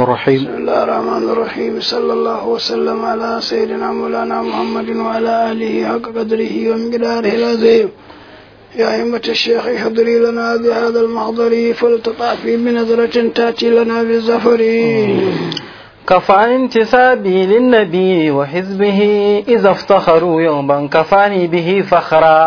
الرحيم بسم الله الرحمن الرحيم صلى الله وسلم على سيدنا مولانا محمد وعلى آله حق قدره ومقداره العظيم يا أئمة الشيخ احضري لنا بهذا المحضر فلتطافي بنظرة تأتي لنا بالزفر كفى انتسابي للنبي وحزبه إذا افتخروا يوما كفاني به فخرا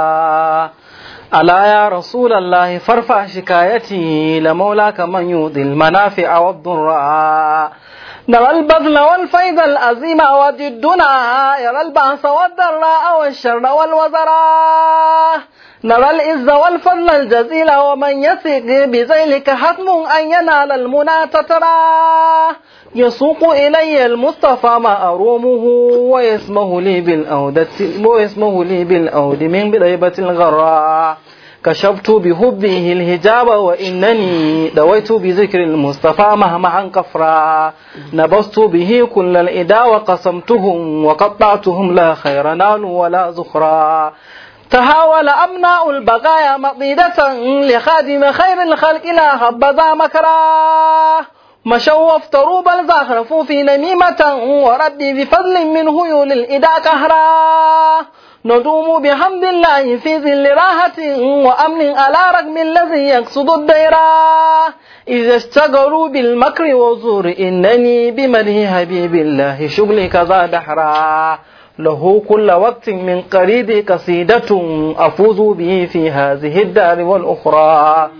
ألا يا رسول الله فارفع شكايتي لمولاك من يؤذي المنافع والضراء نرى البذل والفيض الأزيم وجدنا يرى البأس والضراء والشر والوزراء نرى العز والفضل الجزيل ومن يثق بذيلك حتم أن ينال المنى تتراه يسوق إلي المصطفى ما أرومه ويسمه لي بالأودة ويسمه لي بالأود من بضيبة الغراء كشفت بحبه الهجاب وإنني دويت بذكر المصطفى مهما كفرا نبست به كل الإدا وقسمتهم وقطعتهم لا خير نال ولا زخرا تهاول أبناء البقايا مطيدة لخادم خير الخلق لا حبذا مكرا مشوا وافتروا بل زخرفوا في نميمة وربي بفضل منه يولي الإدا كهرا ندوم بحمد الله في ذل راحة وأمن على رغم الذي يقصد الديرا إذا اشتغلوا بالمكر والزور إنني بمده حبيب الله شغلي كذا دحرا له كل وقت من قريب قصيدة أفوز به في هذه الدار والأخرى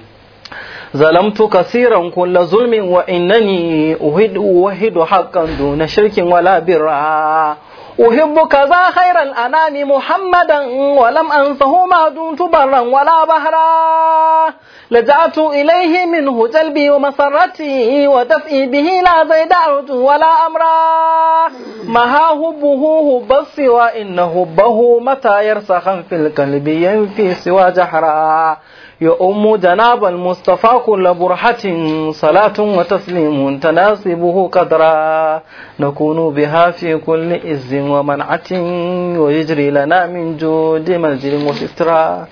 ظلمت كثيرا كل ظلم وإنني أهد أوهد حقا دون شرك ولا برا أحب كذا خير الأنام محمدا ولم أنسه ما دمت برا ولا بهرا لجأت إليه منه جلبي ومسرتي ودفئي به لا زيد أرجو ولا أمرا مها هبه هب السوى إن هبه متى يرسخا في القلب ينفي سوى جحرا يؤم جناب المصطفى كل برحة صلاة وتسليم تناسبه قدرا نكون بها في كل إز ومنعة ويجري لنا من جود منزل وسترا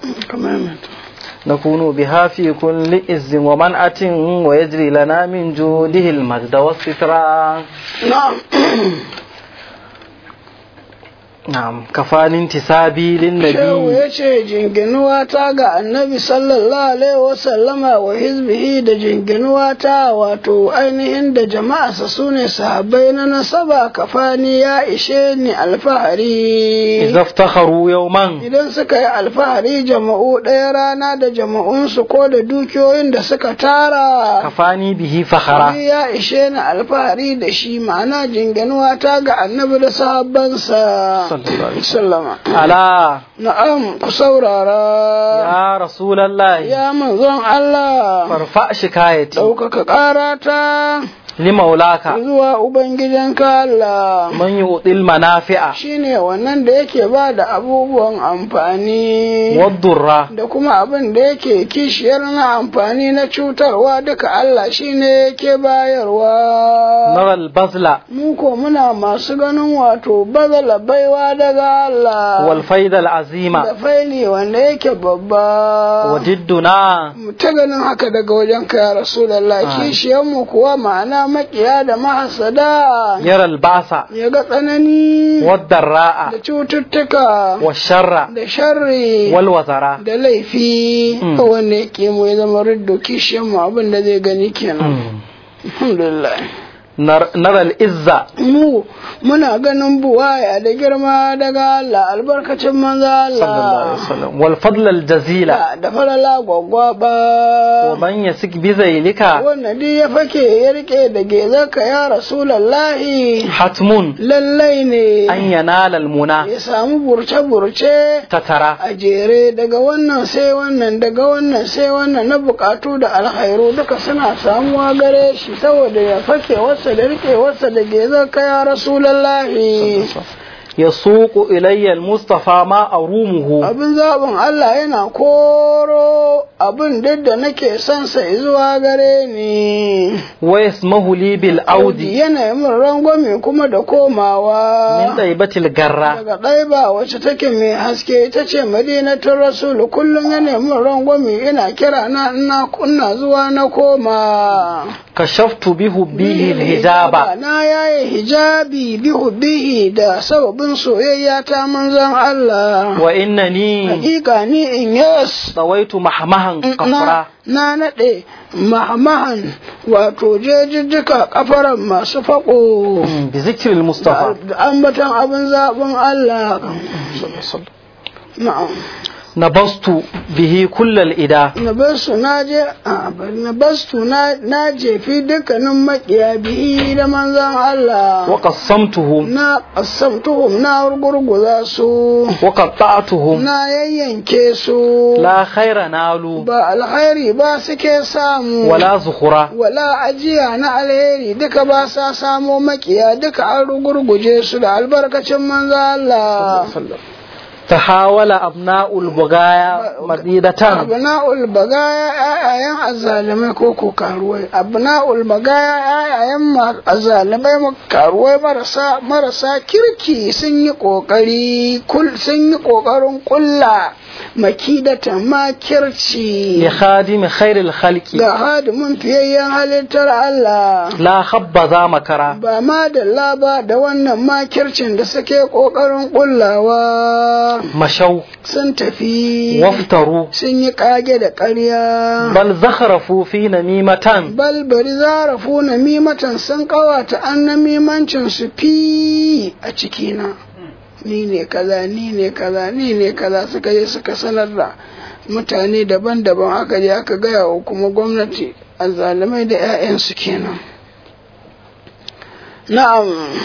نكون بها في كل إز ومنعة ويجري لنا من جوده المجد والسترا نعم Na'am, kafanin tisabi Shehu linnabi ya ce jinginuwa ta ga annabi sallallahu alaihi wasallama wa hizbihi da jinginuwa ta wato ainihin da jama'arsa su ne sahabbai na nasaba kafani ya ishe ni alfahari. idza iftakharu yawman Idan suka yi alfahari jama'u ɗaya rana da jama'unsu ko da dukiyoyin da suka tara. kafani bihi fakhara Ni ya ishe ni alfahari da shi ma'ana jinginuwa ta ga annabi da sahabbansa. Sallallahu alaihi Sallama. ala Na'am ku saurara. ya rasulullahi Ya manzon Allah, farfa shikayati ɗaukaka ƙarata limaulaka zuwa Ubangijinka Allah. man yu'til manafi'a Shi ne wannan da yake ba da abubuwan amfani wadurra da kuma abin da yake kishiyar na amfani na cutarwa duka Allah shi ne yake bayarwa. naral bazla Mu ko muna masu ganin wato bazala baiwa daga Allah. wal faidal azima Da faili wanda yake babba. wa didduna mu ta ganin haka daga wajen ka ya Rasulallah kishiyanmu kuwa ma'ana makiya da mahasada yara albasa ya ga tsanani wadarra'a da cututtuka wa sharra da sharri wal wazara da laifi Mm. wanda yake mu ya zama riddo kishiyanmu abin da zai gani kenan alhamdulillah Nar- naral izza mu muna ganin buwaya da girma daga Allah albarkacin manzo sallallahu alaihi Allah wasallam wal fadl al jazila da falala gwaggwaba wa man yasik bi zailika wanda duk ya fake ya rike da gezarka ya rasulallahi hatmun lallai ne an yanala al muna ya samu burce-burce tatara a jere daga wannan sai wannan daga wannan sai wannan na bukatu da alkhairu duka suna samuwa gare shi saboda ya fake wasa da rike wasa da gezarka ya rasulallahi yasuqu ilayya al mustafa ma arumuhu abin zaɓin Allah yana koro abin duk da nake son sa zuwa gare ni wa yasmahu li bil audi yana min rangwame kuma da komawa min taibatil garra daga ɗaiba wacce take mai haske ita ce madinatul rasulu kullum ya nemi rangwame ina kira na ina kunna zuwa na koma kashaftu bi hubbihi al hijaba na yaye hijabi bi hubbihi da sababin soyayya ta manzon Allah wa innani hakika ni in yas tawaitu mahmahan kafra na naɗe mahmahan wato jejijjika kafaran masu faƙo bi zikril mustafa da ambatan abin zaɓin Allah na'am nabastu bihi kullal ida na bastu na je a bari na bastu na na jefi dukkanin makiya bihi da manzan Allah wa qassamtuhum na qasamtuhum na gurguza su wa qatta'tuhum na yayyanke su la khaira nalu ba alkhairi ba suke samu wala zukhura wala ajiya na alheri duka ba sa samo makiya duka an rugurguje su da albarkacin manzan Allah tahawala abna'ul bugaya madidatan abna'ul bagaya ayayen azzalimai ko ko karuwai abna'ul bagaya ayayen azzalimai karuwai marasa marasa kirki sun yi kokari kul sun yi kokarin kulla makidatan makirci li khadimi khairil khalqi ga hadimin fiyayyen halittar Allah la habbaza makara ba ma da laba da wannan makircin da suke kokarin kullawa mashau sun tafi waftaru sun yi kage da ƙarya bal zakharafu fi namimatan bal bari zarafu na mimatan sun kawata an na mimancin su fi a cikina ni ne kaza ni ne kaza ni ne kaza suka je suka sanar da mutane daban-daban aka je aka gaya wa kuma gwamnati azzalumai da 'ya'yansu kenan na'am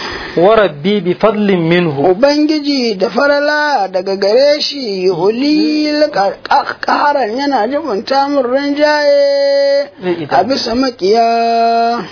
wa rabbi bi fadlin minhu Ubangiji da farala daga gare shi hulil ƙaharan yana jibinta min rinjaye a bisa makiya.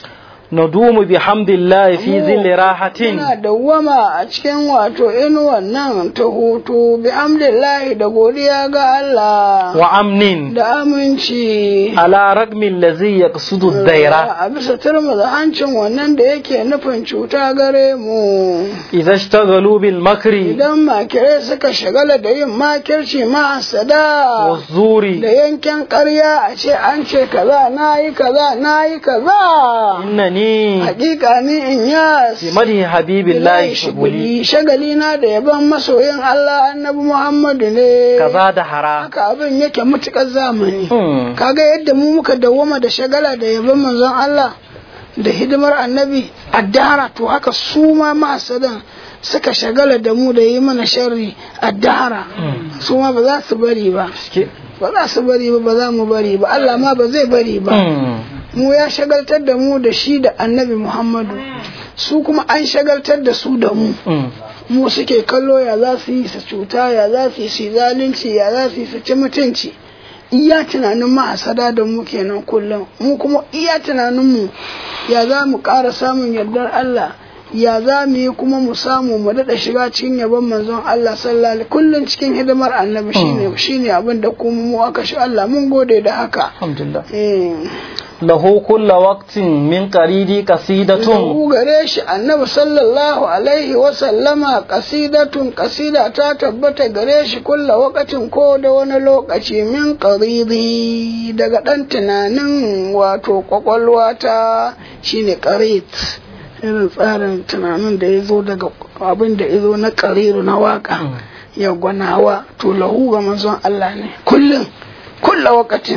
nadumu bi hamdillahi fi zilli rahatin Yana dawwama a cikin wato inuwan nan ta hutu bi hamdillahi da godiya ga Allah wa amnin da aminci. ala ragmi allazi yaqsudu daira A bisa turmuza hancin wannan da yake nufin cuta gare mu. idza ishtaghalu bil makri Idan makirai suka shagala da yin makirci mahasada. wa zuri da yanken ƙarya a ce an ce kaza na yi kaza na yi kaza innani hakika ni in ya fi madhi habibillahi shuguli shagali na da yaban masoyin Allah annabi Muhammadu ne kaza da hara haka abin yake mutukar zamani Hmm. kaga yadda mu muka dawwama da shagala da yaban manzon Allah da hidimar annabi addahara to haka su ma mahasadan suka shagala da mu da yi mana sharri addahara su ma ba za su bari ba Ke- ba za su bari ba ba za mu bari ba Allah ma ba zai bari ba Hmm. mu ya shagaltar da mu da shi da annabi Muhammadu su kuma an shagaltar da su da mu Hmm. mu suke kallo ya za su yi su cuta ya za su yi su yi zalunci ya za su yi su ci mutunci iya tunanin ma'asada da mu kenan kullum mu kuma iya tunanin mu ya za mu ƙara samun yardar Allah ya za mu yi kuma mu samu mu daɗa shiga cikin yabon manzon Allah sallallahu alaihi kullum cikin hidimar annabi shine shine abin da kuma mu aka shi Allah mun gode da haka alhamdulillah eh lahu kulla waqtin min qaridi qasidatun Lahu gare shi annabi sallallahu alaihi wa sallama kasidatun kasida ta tabbata gare shi kulla wakatin ko da wani lokaci min qaridi daga dan tunanin wato kwakwalwa ta shine qarid irin tsarin tunanin da ya zo daga abin da ya zo na qariru na waka ya gwanawa to lahu ga manzon Allah ne kullum kulla wakatin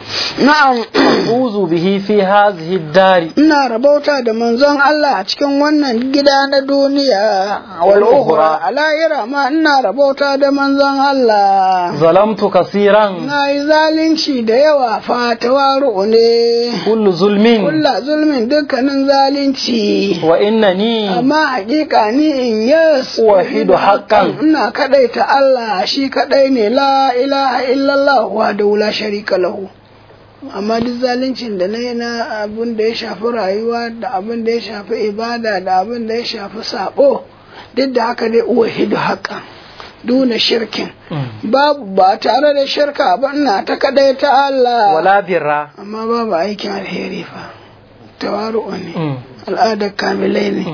na'am uzu bihi fi hadhihi dari ina rabauta da manzon Allah a cikin wannan gida na duniya wal ukhra a lahira ma ina rabauta da manzon Allah zalamtu kasiran na yi zalunci da yawa fa tawaru ne kullu zulmin kulla zulmin dukkanin zalunci wa innani amma hakika ni in yes Wahidu haqqan. ina kadaita Allah shi kadai ne la ilaha illallah wa la sharika lahu amma duk zaluncin da na yi na abin da ya shafi rayuwa da abin da ya shafi ibada da abin da ya shafi sabo duk da haka dai uwa hidu haka duna shirkin babu ba tare da shirka ba ina ta kadai ta Allah wala birra amma babu aikin alheri fa tawaru ne al'adar kamilai ne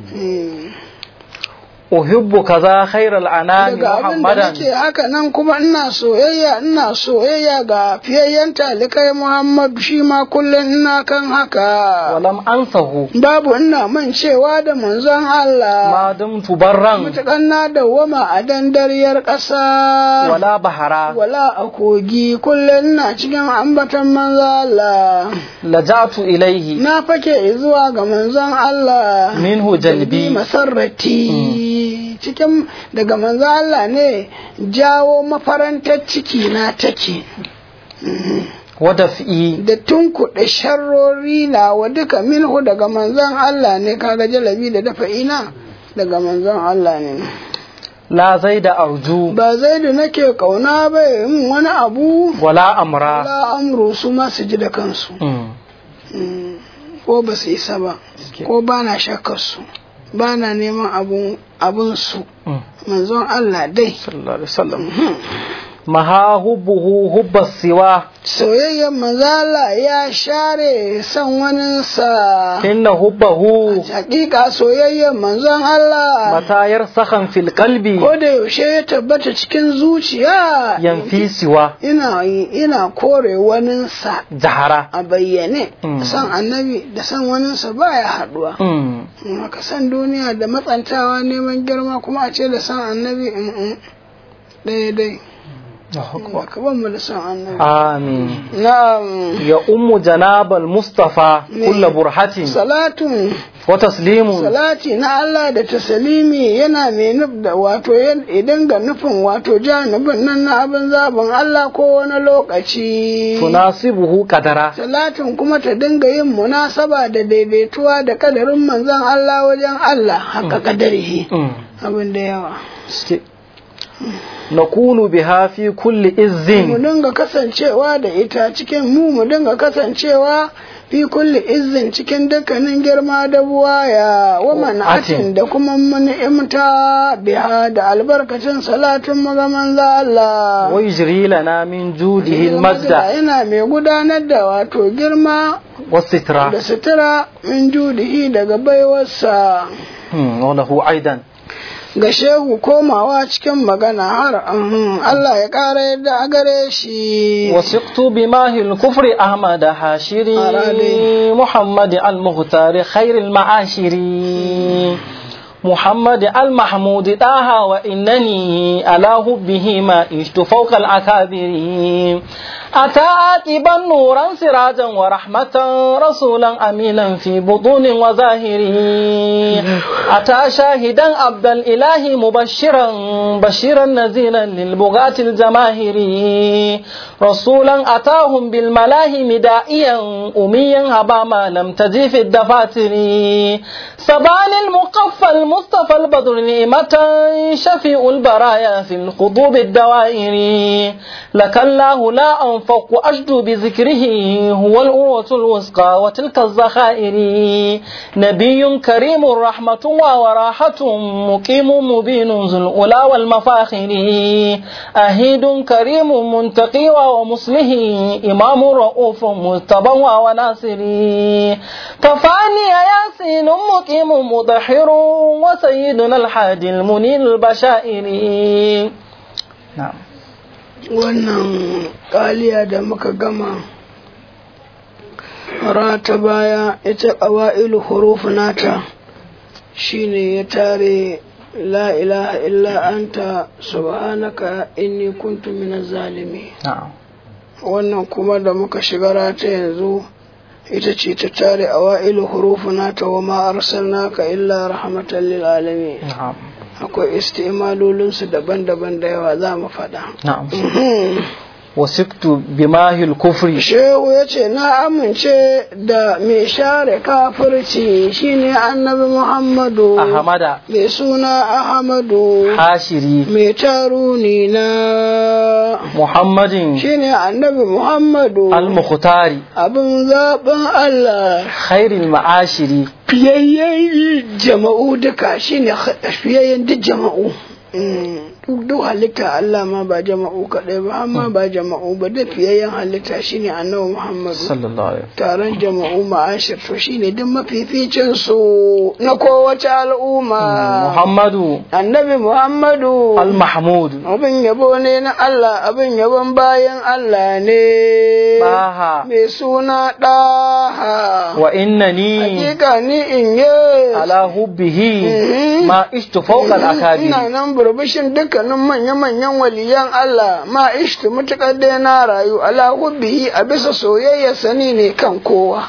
uhibbu kaza khairal anami daga abin da muhammadan nake haka nan kuma ina soyayya ina soyayya ga fiyayyen talikai Muhammadu shi ma kullum ina kan haka walam ansahu babu ina mancewa da manzon Allah ma dumtu barran matukan na dawwama a dandariyar ƙasa wala bahara wala a kogi kullum ina cikin ambatan manzon Allah laja'tu ilaihi na fake zuwa ga manzon Allah minhu jalbi masarrati cikin daga manzo Allah ne jawo mafarantar ciki na take wa daf'i da tunkuɗe sharrori na wa duka minhu daga manzon Allah ne kaga jalabi da dafa ina daga manzon Allah ne la zaida arju ba zai da nake kauna ba yin wani abu wala amra la amru su ma su ji da kansu Mm. ko ba su isa ba ko ba na shakkar su ba na neman abun abun su Mm. manzon Allah dai sallallahu alaihi wasallam maha hubbuhu hubba siwa soyayyar manzala ya share son waninsa inna hubbahu hakika soyayyar manzon Allah mata yarsakhan fil qalbi ko da yaushe ya tabbata cikin zuciya yanfi siwa ina ina kore waninsa jahara a bayyane Mm. san annabi da san waninsa baya haduwa Mm. haka san duniya da matsantawa neman girma kuma a ce da san annabi mm, mm. ɗaya dai ka ban mu da san annabi amin na'am ya ummu janabal mustafa kulla burhatin salatun wa taslimun salati na Allah da tasalimi yana mai nuf da wato yan- idan ga nufin wato janibin nan na abin zaɓin Allah ko wani lokaci tunasibuhu kadara salatin kuma ta dinga yin munasaba da daidaituwa da kadarin manzon Allah wajen Allah haka kadarihi Mm. abin da yawa Ske- nakunu biha fi kulli mu izzin dinga kasancewa da ita cikin mu mu dinga kasancewa fi kulli izin cikin dukkanin girma da buwaya wa man'atin da kuma ni'imta biha da albarkacin salatin magaman Allah wa yajri lana min judihi almadda yana mai gudanar da wato girma wasitra da sutura min judihi daga baiwarsa Hmm, wa lahu aidan ga shehu komawa cikin magana har uhum, Allah ya ƙara yadda a gare shi وثقت بماه الكفر أحمد حاشري أرادي. محمد المختار خير المعاشر محمد المحمود طه وإنني على حبه ما عشت فوق الأكابر أتى آتبا نورا سراجا ورحمة رسولا أمينا في بطون وظاهر أتى شاهدا عبد الإله مبشرا بشيرا نذيرا للبغاة الجماهير رسولا أتاهم بالملاهي دائيا أميا هبا ما لم تجي في الدفاتر سبان المقفى المصطفى البدر نعمة شفيع البرايا في الخضوب الدوائر لك الله لا أنفق أجد بذكره هو الأروة الوثقى وتلك الذخائر نبي كريم رحمة الله وراحة مقيم مبين ذو الأولى والمفاخر أهيد كريم منتقي ومصلح إمام رؤوف متبع وناصر كفاني ياسين مقيم مضحر وسيدنا الحادي المنير البشائر نعم wannan kaliya da muka gama rata baya ita ƙawa'ilu huruf nata shine ya tare la ilaha illa anta subhanaka inni kuntu minaz zalimi نعم wannan kuma da muka shiga rata yanzu ita ce ta tare awa'ilu huruf nata wa ma arsalnaka illa rahmatan lil alamin نعم akwai istimalolinsu daban-daban da yawa za mu faɗa نعم وثقت بماه الكفر Shehu ya ce, Na amince da mai share kafirci shine annabi Muhammadu, أحمد mai suna Ahmadu, حاشري mai taruni na محمد shine annabi Muhammadu, المختار abin zaɓin Allah, خير المعاشر fiyayyen jama'u duka shine fiyayyen duk jama'u. duk duk halitta Allah ma ba jama'u kaɗai ba amma ba jama'u ba da fiyayyen halitta shine annabi Muhammadu sallallahu alaihi taron jama'u ma'ashir to shine duk mafificin su na kowace al'umma Muhammadu annabi Muhammadu al-Mahmud abin yabo ne na Allah abin yabon bayan Allah ne Ɗaha. mai suna ɗaha wa innani hakika ni in yi ala hubbihi Mhm. ma ishtu fawqa al-akabir ina nan burbushin dukkanin manya-manyan waliyan Allah ma ishtu mutukar dai na rayu ala hubbihi a bisa soyayya sani ne kan kowa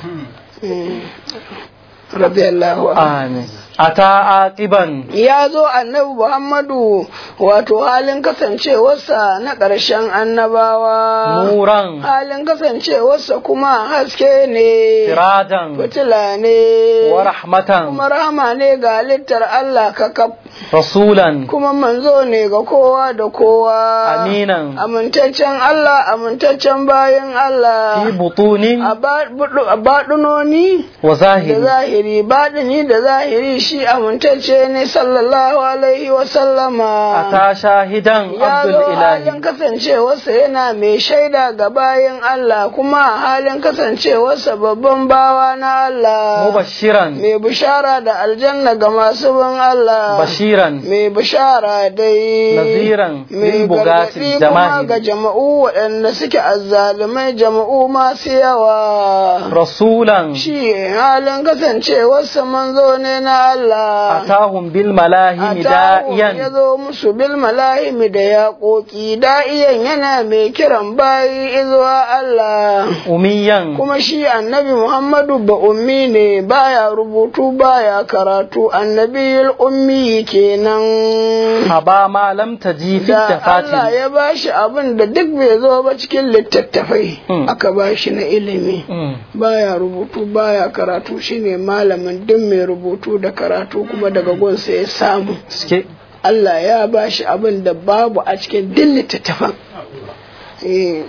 radiyallahu anhu amin ata aqiban ya zo annabi Muhammadu wato halin kasancewarsa na ƙarshen annabawa nuran halin kasancewarsa kuma haske ne sirajan fitila ne wa rahmatan kuma rahama ne ga halittar Allah kakaf rasulan kuma manzo ne ga kowa da kowa aminan amintaccen Allah amintaccen bayan fi Allah butunin a ba- budu- a baɗinoni wa da zahiri zahiri baɗini da zahiri shi amintacce ne sallallahu alaihi wa sallama ata shahidan ya abdul zo halin ilahi kasancewarsa yana mai shaida ga bayan Allah kuma halin kasancewarsa babban bawa na Allah mubashiran mai bishara da aljanna ga masu bin Allah bashiran mai bishara dai naziran mai lil bugati gargaɗi kuma ga jama'ir jama'u waɗanda suke azzalumai jama'u masu yawa rasulan shi halin kasancewarsa manzo ne na Allah atahum bil malahimi Atahu ya da'iyan zo musu bil malahimi da yaƙoƙi da'iyan yana mai kiran bayi izuwa Allah umiyan kuma shi annabi Muhammadu ba ummi ne baya rubutu baya karatu annabiyul ummi kenan haba ma lam taji fi da Allah tafatil ya bashi abin da duk bai zo ba cikin littattafai Mm. aka bashi na ilimi Mm. baya rubutu baya karatu shine malamin duk mai rubutu da karatu kuma daga gunsa ya samu Suke Allah ya bashi abin da babu a cikin duk littattafan Eh,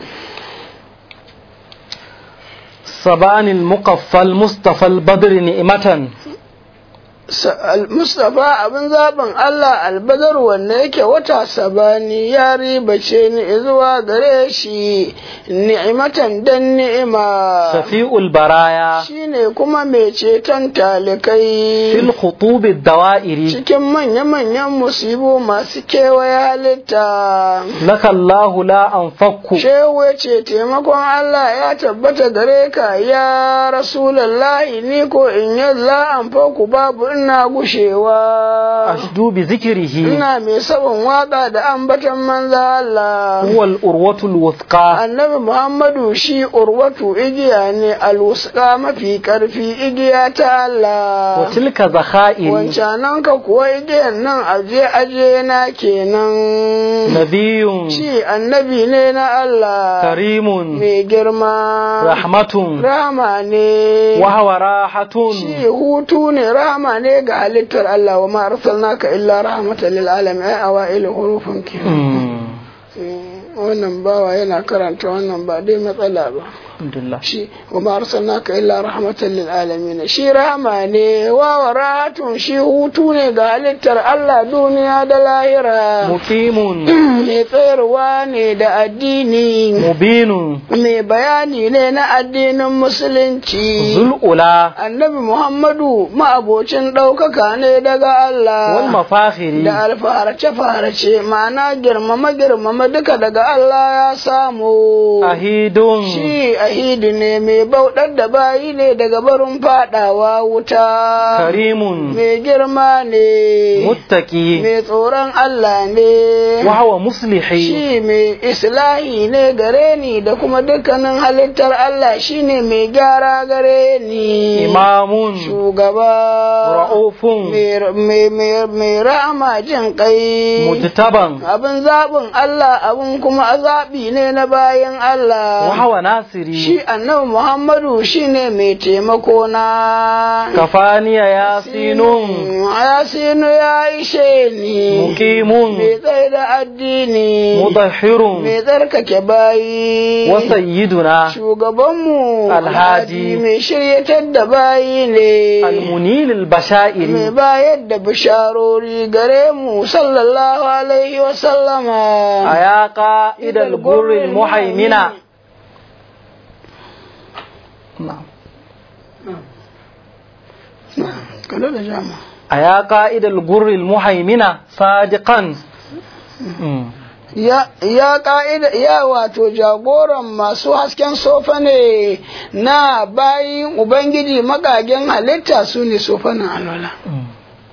sabani al-muqaffa al-mustafa al-badr ni'matan sa- al- Mustapha abin zaɓin Allah albadar wanda yake wata sabani ya ribace ni zuwa gare shi ni'imatan dan ni'ima shafi'ul baraya shine kuma mai ceton talikai fil khutub ad-dawa'iri cikin manya-manyan musibu masu kewaye halitta laka Allah la anfakku shehu ya ce taimakon Allah ya tabbata gare ka ya rasulallahi ni ko in yi la'an ku babu ina gushewa ashdu bi zikrihi ina mai sabon waka da ambatan manza Allah huwa al-urwatu al-wuthqa annabi Muhammadu shi urwatu igiya ne alwuska mafi karfi igiya ta Allah wa tilka zakha'iri wancanan ka kuwa igiyan nan aje aje na kenan nabiyyun shi annabi ne na Allah karimun mai girma rahmatun rahama ne wa huwa rahatun shi hutu ne rahama ne ga halittar Allah wa ma arsalnaka illa rahmatan lil alamin ai awail hurufin ke Mm. wannan bawa yana karanta wannan ba dai matsala ba alhamdulillah shi wa ma arsalnaka illa rahmatan lil alamin shi rahama ne wa waratun shi hutu ne ga halittar Allah duniya da lahira muqimun mai tsayarwa ne da addini mubinun mai bayani ne na addinin musulunci zul ula annabi muhammadu ma'abocin ɗaukaka ne daga Allah wal mafakhiri da alfaharace-faharace ma'ana girmama-girmama duka daga Allah ya samu ahidun shi ahidi ne mai bauɗar da bayi ne daga barin fadawa wuta karimun mai girma ne muttaqi mai tsoron Allah ne wa huwa muslihi shi mai islahi ne gare ni da kuma dukkanin halittar Allah shine mai gyara gare ni imamun shugaba ra'ufun mai- mai mai- mai rama jin kai mujtaban abin zaɓin Allah abin kuma zaɓi ne na bayan wa Allah huwa nasiri shi annabi muhammadu shine mai taimako na kafaniya yasinun yasinu ya ishe ni muqimun mai tsaye da addini mudahhirun mai tsarkake bayi wa sayyiduna shugabanmu Alhadi. mai shiryatar da bayi ne almunil mai albashairi bayar da bisharori gare mu sallallahu alaihi wa sallama aya qa'idal gurril muhaimina na'am kada da jama aya qa'idal gurril muhaimina sadiqan Mm. ya ya ka'ida ya wato jagoran masu hasken sofa ne na bayin ubangiji magagen halitta su ne sofanin alwala Mm.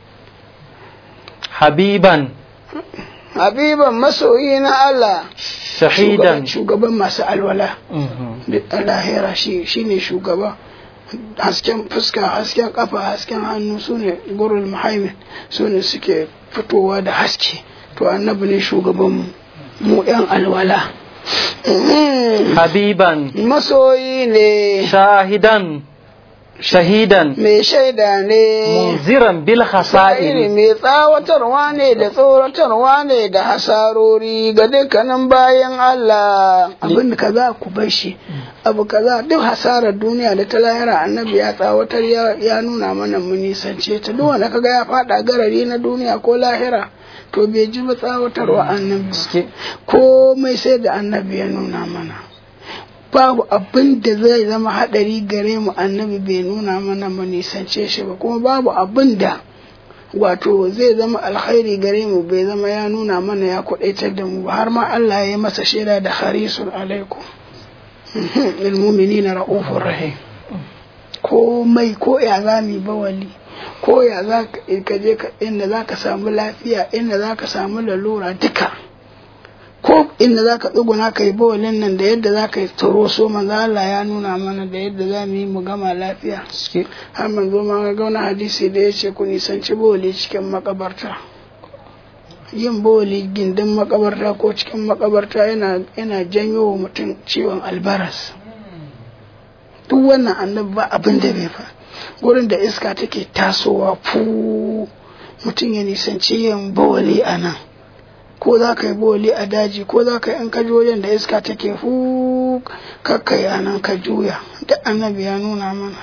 habiban habiban masoyi na Allah shahidan shugaban masu alwala Mhm. da lahira shi shine shugaba hasken fuska hasken kafa hasken hannu su ne gurul muhaimin su ne suke fitowa da haske to annabi ne shugabanmu mu yan alwala Mhm. habiban masoyi ne shahidan shahidan mai shaida ne munziran bil Sa'iri khasa'iri mai tsawatarwa ne da tsoratarwa ne da hasarori ga dukkanin bayan Allah abin da kaza ku bar shi abu kaza duk hasarar duniya da ta lahira annabi ya tsawatar ya, ya nuna mana mu nisance ta duk wanda kaga ya fada garari na duniya ko lahira to bai ji ba tsawatarwa annabi Gaske. komai sai da annabi ya nuna mana babu abin da zai zama haɗari gare mu annabi bai nuna mana mu nisance shi ba kuma babu abin da wato zai zama alkhairi gare mu bai zama ya nuna mana ya kudaitar da mu ba har ma Allah ya yi masa shaida da harisun alaikum ilmumini na ra'ufur rahim komai ko ya za mu yi bawali ko ya za ka je ka inda za ka samu lafiya inda za ka samu lalura duka ko inda za ka tsuguna ka yi bawalin nan da yadda za ka yi tsoro so manzo Allah ya nuna mana da yadda za mu yi mu gama lafiya Gaske. har manzo ma ga wani hadisi da ya ce ku nisanci bawali cikin makabarta yin bawali gindin makabarta ko cikin makabarta yana yana janyo wa mutum ciwon albaras duk wannan annabi ba abin da bai fa gurin da iska take tasowa fu mutum ya nisanci yin bawali a nan ko za ka yi bawali a daji ko za ka yi in ka ji wajen da iska take fu kakkai a nan ka juya duk annabi ya nuna mana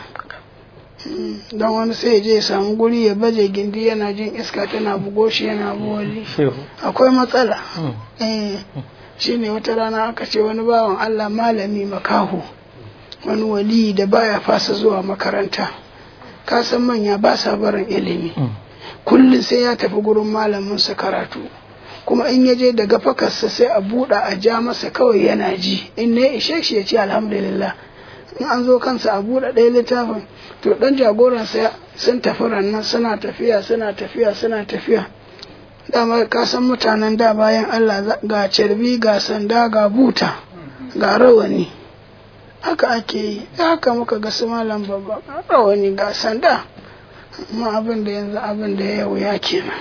Mm, don wani sai ya je ya samu guri ya baje gindi yana jin iska tana bugo shi yana bawali Shehu. akwai matsala Mm. eh shine wata rana aka ce wani bawan Allah malami makaho wani wali da baya fasa zuwa makaranta ka san manya ba sa barin ilimi Mm. kullum sai ya tafi gurin malamin sa karatu kuma in ya je daga fakarsa sai a buɗa a ja masa kawai yana ji in ne ishe shi ya ce alhamdulillah in an zo kansa a buɗe ɗaya littafin to ɗan jagoransa sun tafi rannan suna tafiya suna tafiya suna tafiya dama ka san mutanen da bayan Allah za- ga carbi ga sanda ga buta ga rawani haka ake yi haka muka ga su malam babba ga rawani ga sanda amma abin da yanzu abin da ya wuya kenan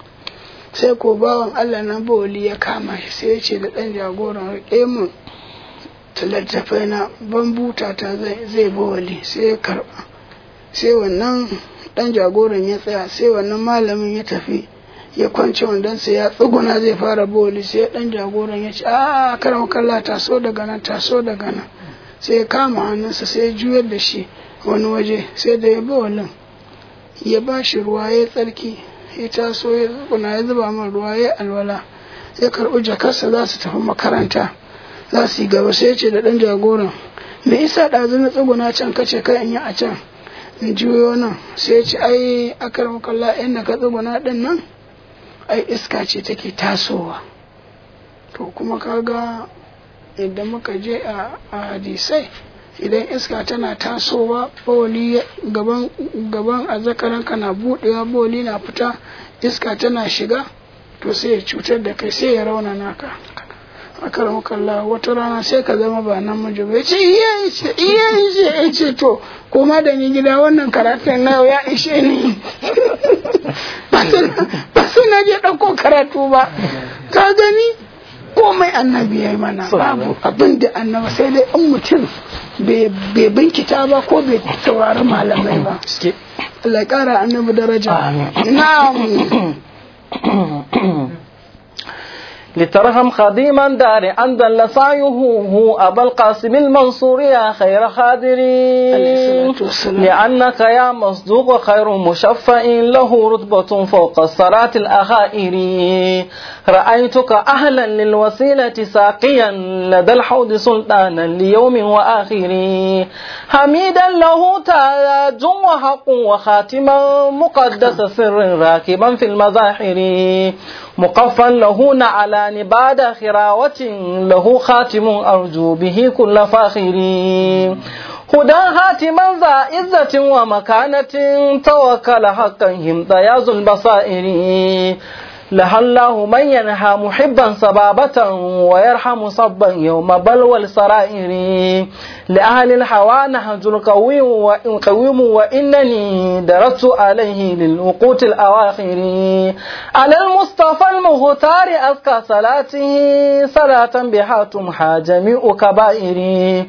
sai ko bawan Allah na bawali ya kama shi sai ya ce da ɗan jagoran riƙe mun littattafai na ban buta ta zai zai bawali sai ya karɓa sai wannan ɗan jagoran ya tsaya sai wannan malamin ya tafi ya kwance wandonsa ya tsuguna zai fara bawali sai ɗan jagoran ya ce a karan kalla taso daga nan taso daga nan sai ya kama hannunsa sai ya juyar da shi wani waje sai da ya bawalin ya ba shi ruwa ya tsarki ya taso ya tsuguna ya zuba min ruwa ya alwala ya karɓi jakarsa za su tafi makaranta za su yi gaba sai ya ce da ɗan jagoran me isa ɗazu na tsuguna can kace kai in yi a can in juyo nan sai ya ce ai akar kalla inda ka tsuguna ɗin nan ai iska ce take tasowa to kuma kaga idan muka je a a hadisai idan iska tana tasowa bawali gaban gaban azzakaranka na budewa bawali na fita iska tana shiga to sai ya cutar da kai sai ya raunana ka akaram kalla wata rana sai ka zama ba namiji ba ce iya ishe iya ishe ya ce to koma da ni gida wannan karatun na yau ya ishe ni ba sai na je ɗauko karatu ba ka gani ko komai annabi ya yi mana babu abin da annabi sai dai in mutum bai binkita ba ko bai saurari malamai ba Allah ya kara annabi daraja na'am لترهم خديما دار أن دل سعيه هو أبا القاسم المنصور يا خير خادرين لأنك يا مصدوق خير مشفع له رتبة فوق الصلاة الأخائر رأيتك أهلا للوسيلة ساقيا لدى الحوض سلطانا ليوم وآخر حميدا له تاج وحق وخاتما مقدس سر راكبا في المظاهر مقفا له نعلان بعد خراوة له خاتم أرجو به كل فاخر هدى هاتما ذا عزة ومكانة توكل حقا هم ضياز البصائر لها الله من ينهى محبا صبابة ويرحم صبا يوم بلوى السرائر لأهل الحوى نهج القويم وقويم وإنني درست عليه للوقوت الأواخر على المصطفى المختار أزكى صلاته صلاة بها تمحى جميع كبائر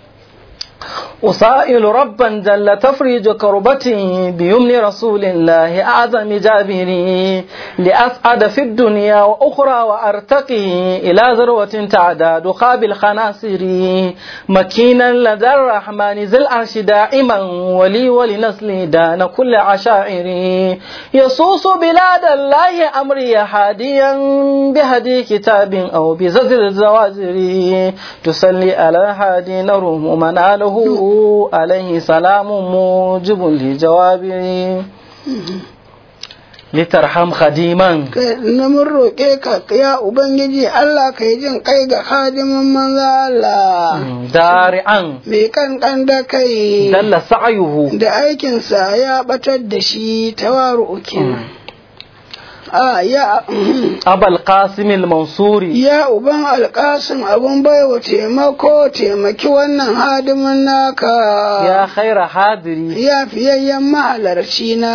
أسائل ربا جل تفريج كربتي بيمن رسول الله أعظم جابري لأسعد في الدنيا وأخرى وأرتقي إلى ذروة تعداد خاب الخناصر مكينا لدى الرحمن ذي العرش دائما ولي ولنسلي دان كل عشائري يصوص بلاد الله أمري هاديا بهدي كتاب أو بزجر الزواجر تسلي على الهادي نروم مناله عليه سلام موجب لجوابه litarham khadiman na mun roƙe ka ya ubangiji Allah ka yi jin kai ga khadimin manzo Allah dari'an mai kankan da kai dalla sa'yuhu da aikinsa ya batar da shi tawaru kenan a ya abal qasim al-mansuri ya uban alƙasim abun baiwa taimako taimaki wannan hadimin naka ya khaira hadiri ya fiyayyen mahalarci na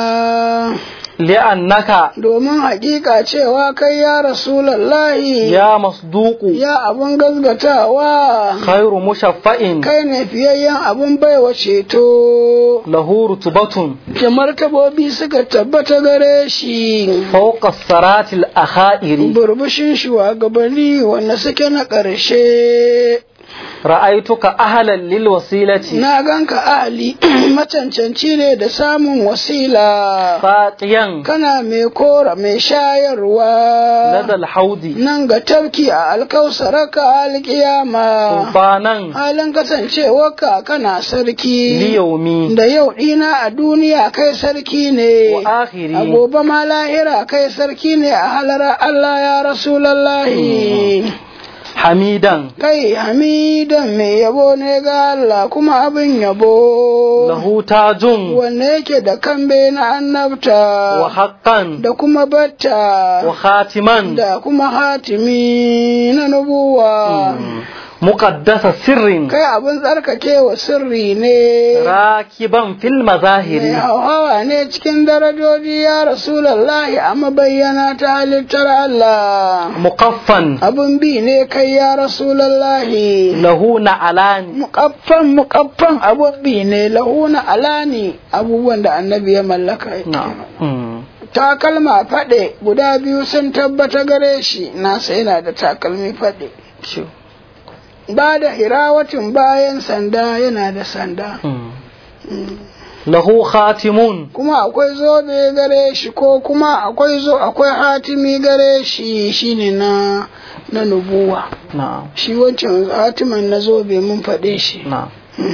li'annaka domin hakika cewa kai ya rasulallahi ya masduqu ya abun gazgatawa khairu mushaffa'in kai ne fiyayyen abun baiwa ceto lahu rutubatun da martabobi suka tabbata gare shi fawqa saratil akhairi burbushin shugabanni wanda suke na ƙarshe ra'aituka ahlan lil wasilati na ganka ahli macancanci ne da samun wasila faqiyan kana mai kora mai shayarwa ladal haudi nan ga tafki a alkausaraka alkiyama sultanan halin kasancewarka kana sarki liyaumi da yau dina a duniya kai sarki ne wa akhiri a gobe ma lahira kai sarki ne a halara Allah ya rasulallahi hamidan kai hamidan mai yabo ne ga Allah kuma abin yabo lahu tajun wanne yake da kambe na annabta wa haqqan da kuma batta wa khatiman da kuma hatimi na nubuwa muqaddasa sirrin kai abin tsarkakewa sirri ne rakiban fil mai mazahiri hauhawa ne cikin darajoji ya rasulallahi a mabayyana ta halittar Allah muqaffan abin bi ne kai ya rasulallahi lahu na'alani mukaffan mukaffan abun bi ne lahuna alani abubuwan da annabi ya mallaka na'am takalma faɗe guda biyu sun tabbata gare shi nasa yana da takalmi faɗe ba da hirawatin bayan sanda yana da sanda lahu khatimun kuma akwai zobe gare shi ko kuma akwai zo akwai hatimi gare shi shine na na nubuwa na'am shi wancan hatiman na zobe mun faɗe shi na'am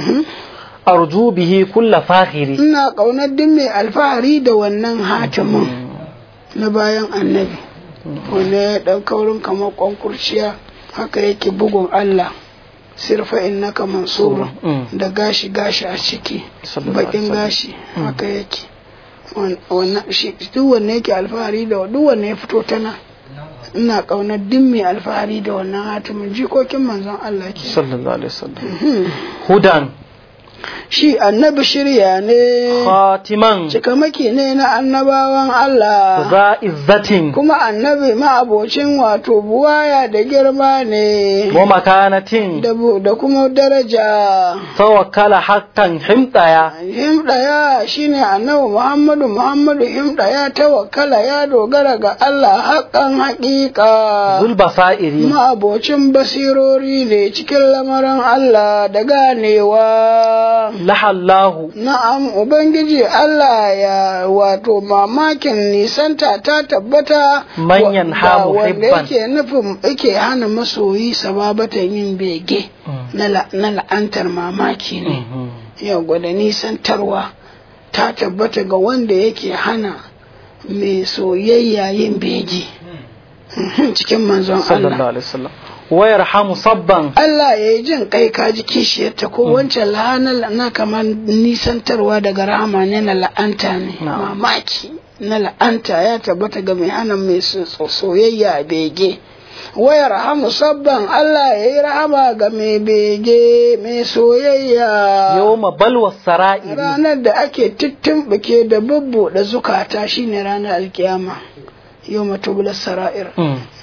arju bihi kulla fakhiri ina ƙaunar duk mai alfahari da wannan hatimin na bayan annabi wanda ya ɗan kaurin kamar ƙwankurciya haka yake bugun Allah sirfa innaka mansura Mm. da gashi gashi a ciki Sallallahu alaihi bakin wasallam. gashi haka yake Wan- wannan shi duk wanne yake alfahari da duk wanne ya fito tana ina ƙaunar duk mai alfahari da wannan hatimin jikokin manzon Allah ke sallallahu alaihi wasallam hudan shi annabi shirya ne khatiman cikamaki ne na annabawan Allah za izzatin kuma annabi ma'abocin wato buwaya da girma ne wa makanatin da bu- da kuma daraja tawakkala haqqan himdaya himɗaya shine annabi muhammadu muhammadu himɗaya tawakkala ya dogara ga Allah haƙan haƙiƙa zul basairi ma'abocin basirori ne cikin lamarin Allah da ganewa lahallahu Na'am, Ubangiji Allah ya wato mamakin nisanta ta tabbata Manyan wa- ha ga wanda muhibban. yake nufin yake hana masoyi sababatan yin bege na la- na la'antar mamaki ne. Yau gwada nisantarwa ta tabbata ga wanda yake hana mai soyayya yin bege cikin manzon sallallahu Allah. alaihi wasallam wa yarhamu sabban Allah ya yi jin kai ka ji kishiyarta ko wancan la'anar na kamar nisantarwa daga rahama ne na la'anta ne Na'am. mamaki na la'anta ya tabbata ga mai hana mai so- so- soyayya bege waya rahamu sabban Allah ya yi rahama ga mai bege mai soyayya yawma balwa sara'iri ranar da ake tittimɓike da bubbuɗe zukata shine ranar alkiyama yau matubular sara'ir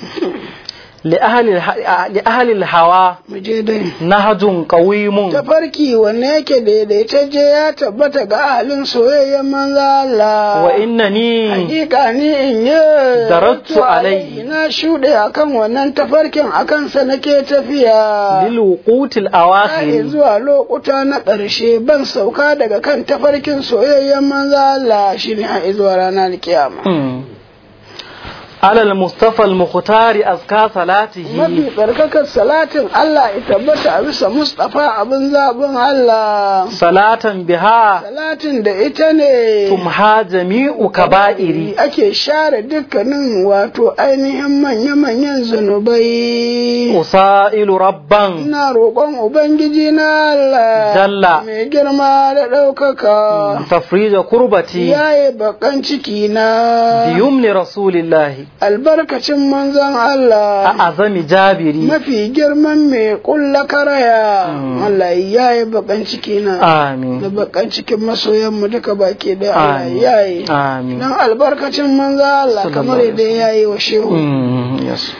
li ahli li ahli hawa mu je dai nahjun qawimun tafarki wanne yake daidaitacce ya tabbata ga ahalin soyayyen manzo Allah wa innani hakika ni in yi Darattu alaihi. na shuɗe akan wannan tafarkin akan sa nake tafiya lil wuqutil Ai, awakhir zuwa lokuta na ƙarshe ban sauka daga kan tafarkin soyayyen manzo Allah shine har zuwa ranar kiyama على المصطفى المختار أزكى صلاته mafi tsarkakar salatin Allah ya tabbata a bisa Mustapha abin zaɓin Allah صلاة بها salatin da ita ne تمحى جميع كبائري ake share dukkanin wato ainihin manya-manyan zunubai أسائل ربا ina roƙon ubangiji na Allah Jalla. mai girma da ɗaukaka تفريج كربتي yaye bakan ciki na بيمن رسول الله albarkacin manzon Allah أعظم جابري mafi girman mai ƙulla karaya Allah yaye bakan ciki na da آمين bakan cikin masoyanmu duka baki da Allah آمين yaye آمين dan albarkacin manzon Allah Sallallahu kamar alaihi yadda yayi wa shehu Mm, yes.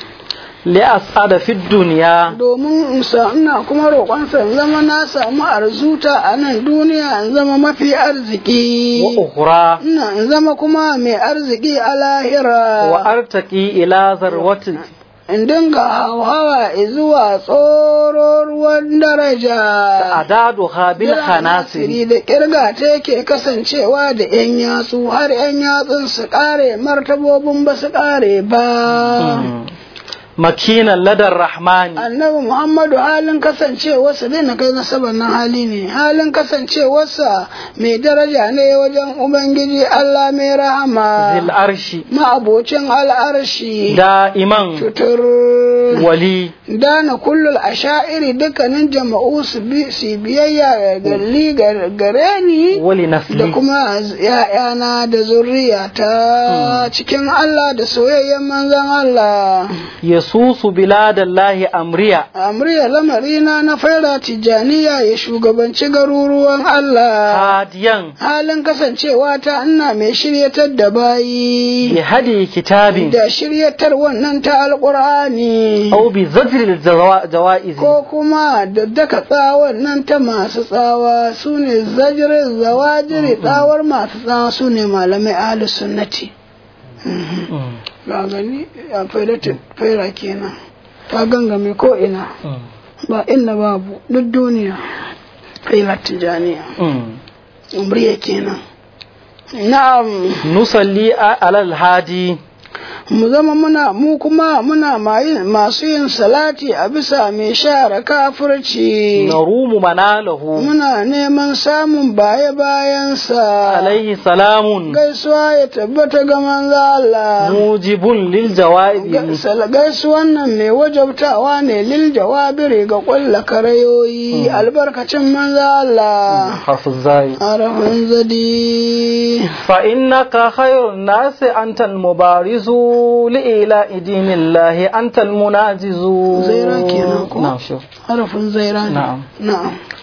لأسعد في الدنيا domin in sa ina kuma roƙonsa in zama na samu arzuta a nan duniya in zama mafi arziki وأخرى ina in zama kuma mai arziki a lahira وأرتقي إلى ذروة in dinga hauhawa zuwa tsoro ruwan daraja أعدادها بالخناصر Siri da kirga ta yake kasancewa da 'yan yatsu har 'yan yatsun su kare martabobin ba su kare ba. مكينا لدى الرحمن annabi muhammadu halin kasancewarsa dai na kai nasabar nan hali ne halin kasancewarsa mai daraja ne wajen ubangiji allah mai ذي rahama العرش ma'abocin al'arshi دائما tutur ولي dana kullul asha'iri dukkanin jama'u su bi su biyayya galli gare ni da ولنسلي kuma ‘ya'yana da zurriyata cikin Allah da soyayyen manzon Allah. يسوس بلاد الله أمريا Amriya lamarina na faira tijjaniya ya shugabanci garuruwan Allah. هاديا Halin kasancewa ta ina mai shiryatar da bayi بهدي كتاب da shiryatar wannan ta alƙur'ani. أو بزجر الجوائز Ko kuma da daka tsawon nan ta masu tsawa su ne zajirin zawajiri tsawar masu tsawa su ne malamai ahlus sunnati. Ba gani a faira kenan. Ta gangame ko ina. ba inda babu duk duniya failar tijaniya umriya kenan na'am نصلي على الهادي mu zama muna mu kuma muna mayi- masu yin salati a bisa mai share kafirci نروم مناله muna neman samun baye bayansa عليه سلام gaisuwa ya tabbata ga manzo Allah موجب للجوائز Ga- gaisuwan nan mai wajabtawa ne lil jawabiri ga ƙulla karayoyi albarkacin manzo Allah حرف الزاي arafin zadi فإنك خير الناس أنت المبارز لإيلاء دين الله أنت المناجز زيرا كينا كو. نعم شوف harafin zaira ne Na'am. na'am